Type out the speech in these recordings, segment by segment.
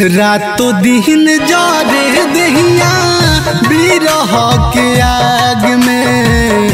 रातो दिन जरे दहिया बिरह के आग में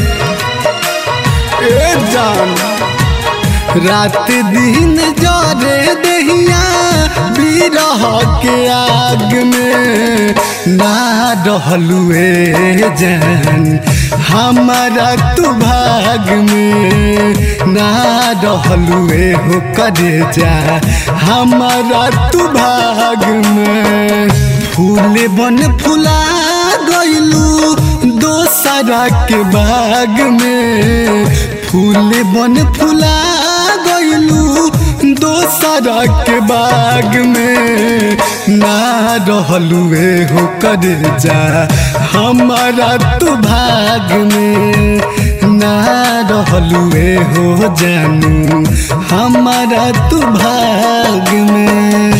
ए जान रात दिन जरे दहिया बिरह के आग में ना रहलू ए जान हमारा तू भाग में ना रहलू ए हो करे जा हमारा तू भाग में फूल बन फुला गइलू दोसरा के बाग में फूल बन फुला गइलू दोसरा के बाग में ना रहलू ए हो कर जा हमारा तू भाग में ना रहलू ए हो जानू हमारा तू भाग में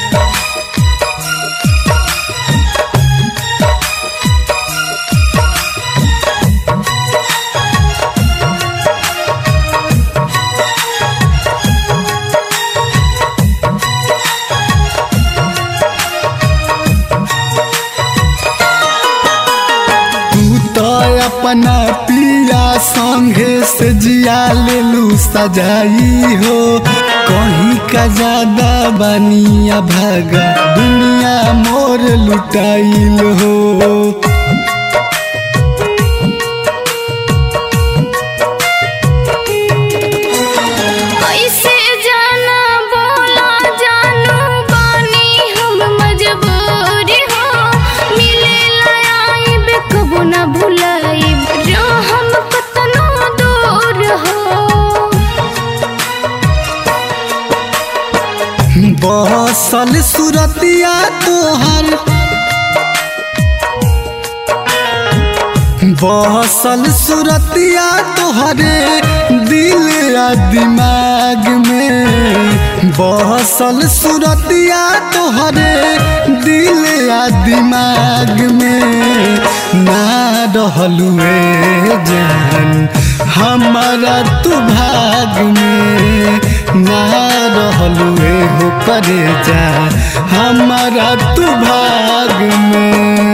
तू तो अपना पिया संगे से जिया लेलू सजाई हो कहीं का ज्यादा बनिया भागा दुनिया मोर लुटाइल हो कैसे जाना बोला जानू बानी हम मजबूर हो मिले लाइब कबो ना भुलाइब जो हम कतनो दूर हो बसल सुरतिया तोहर बसल सुरतिया तोहरे दिल आ दिमाग में बसल सुरतिया तोहरे दिल आ दिमाग में ना रहलू ए जान हमारा तू भाग में ना रहलू ए हो करे जा हमारा तू भाग में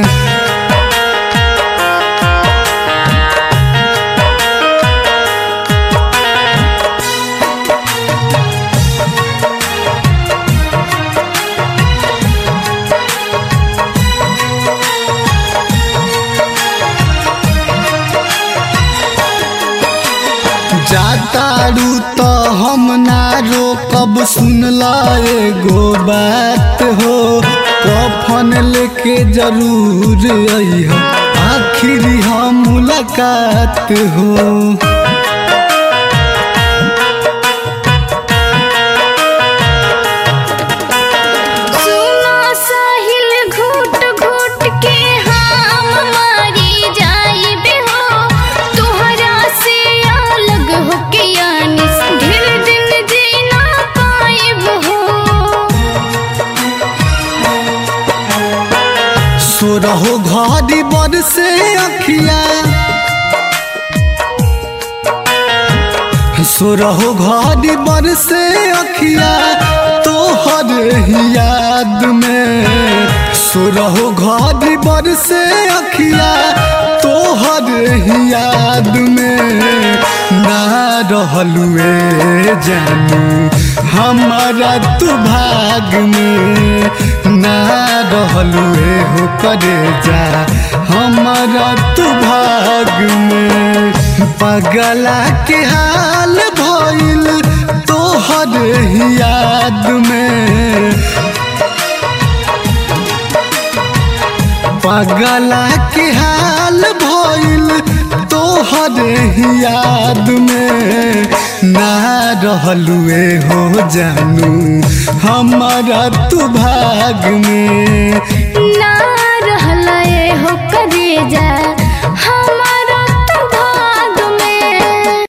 जातारू तो हम ना रोकब सुनला एगो बात हो कफन लेके जरूर अइह आखिरी हम मुलाकात हो सुना साहिल घूट घूट के हम मारी जाइबे हो तुहरा से अलग हो के यानिस ढेर दिन जीना पाइब हो सो रहो घड़ी बड़ से अखिया सो रहो घड़ी बड़ से अखिया तोहर ही याद में सो रहो घड़ी बड़ से अखिया तोहर ही याद में ना रहलू ए जानू हमारा तू भाग में ना रहलू ए हो करे जा हमारा तू भाग में पगला के हाल भइल तोहर ही याद में पगला के हाल भइल तोहर ही याद में ना रहलू ए हो जानू हमारा तू भाग में